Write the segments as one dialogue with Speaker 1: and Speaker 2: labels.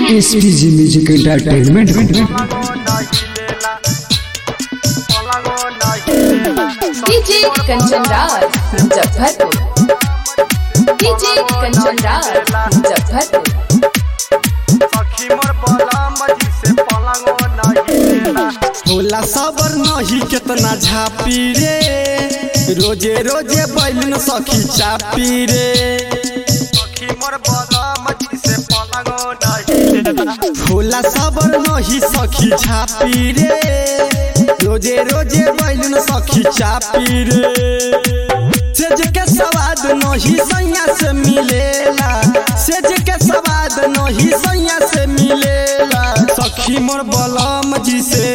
Speaker 1: SPG music entertainment
Speaker 2: DJ Kanchan Raj Muzaffarpur DJ Kanchan Raj Muzaffarpur
Speaker 3: होला सबर नहीं केतना झापी रे रोजे रोजे बैलन सखी चापी रे होला सबर नहीं सखी झापी रे रोजे रोजे बैलन सखी चापी रे सेज के स्वाद नहीं सैया से मिलेला सेज के स्वाद नहीं सैया से मिलेला सखी मोर बलम जी से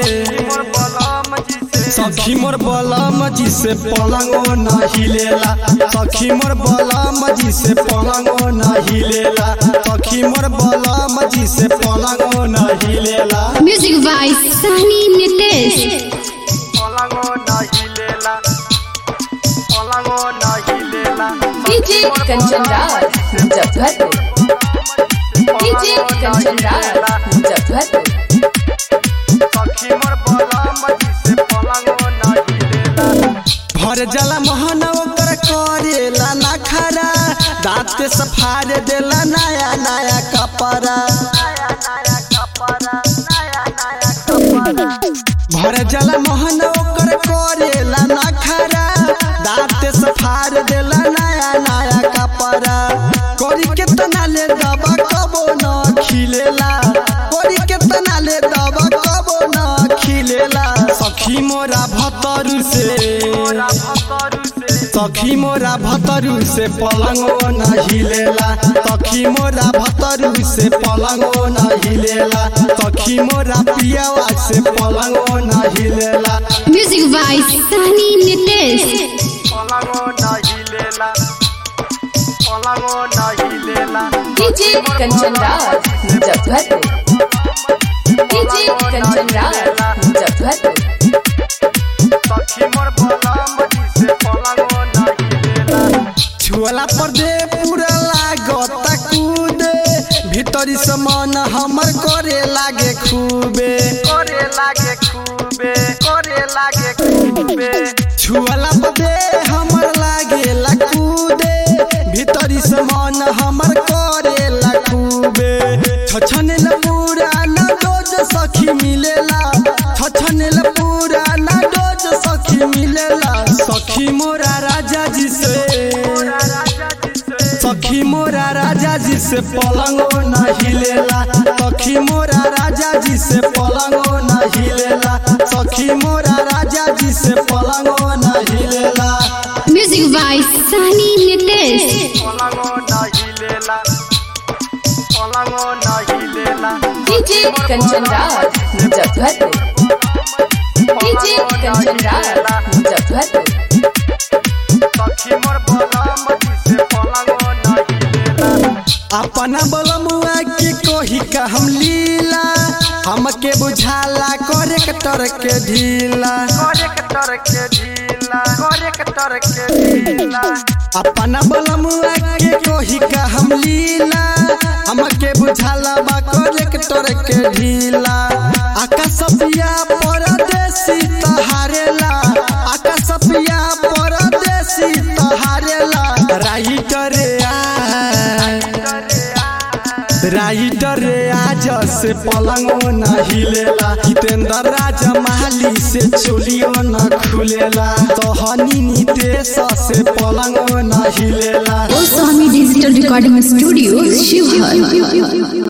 Speaker 3: सखी मोर बलम जी से पलंगो न हिलेला सखी मोर बलम जी से पलंगो न हिलेला सखी मोर बलम जी से पलंगो न हिलेला
Speaker 4: music by Sahani Nitesh
Speaker 2: DJ Kanchan Raj Muzaffarpur DJ Kanchan Raj Muzaffarpur
Speaker 3: भर जला मोहन ओकर करेला ना खरा दांत के सफार देला नया नया कपड़ा भर जला मोहन ओकर करेला ना खरा दांत सफार देला नया नया कपड़ा कोरी के तना ले दबा कबो न खिलेला कोरी के तना ले दबा कबो न खिलेला सखी मोरा भतरू से सखी मोरा भतरू से पलंगो न हिलेला सखी मोरा भतरू से पलंगो न हिलेला सखी मोरा पियावा से पलंगो न हिलेला
Speaker 4: music by Sahani Nitesh
Speaker 2: DJ Kanchan Raj Muzaffarpur DJ Kanchan Raj Muzaffarpur
Speaker 3: छुअला पर दे पूरा लागता कूदे भीतरी से मन हमर करे लागे खूबे छुअला पर दे हमर लागे ला कूदे भीतरी से मन हमर करे ला खूबे छछने ल पूरा ना डोज सखी मिलेला छछने ल पूरा ना डोज सखी मिलेला सखी मोरा राजा जी से सखी मोरा राजा जी से पलंगो न हिलेला सखी मोरा राजा जी से पलंगो न हिलेला सखी मोरा राजा जी से पलंगो न हिलेला
Speaker 4: music by Sahani Nitesh
Speaker 2: DJ Kanchan Raj Muzaffarpur DJ Kanchan Raj Muzaffarpur
Speaker 3: अपना बलमुआ के कोही का हम लीला हमके बुझाला करे के तर के ढीला अपना बलमुआ के कोही का हम लीला हमके बुझाला बा करे के तर के ढीला आकाशपिया परदेसी तहारेला आकाशपिया परदेसी तहारेला राइटर आ राइटर आज से पलंगो न हिलेला हितेंद्र राजा माली से चोलियो न खुलेला तोहनी नितेश से पलंगो न हिलेला
Speaker 4: Sahani digital recording studio Sheohar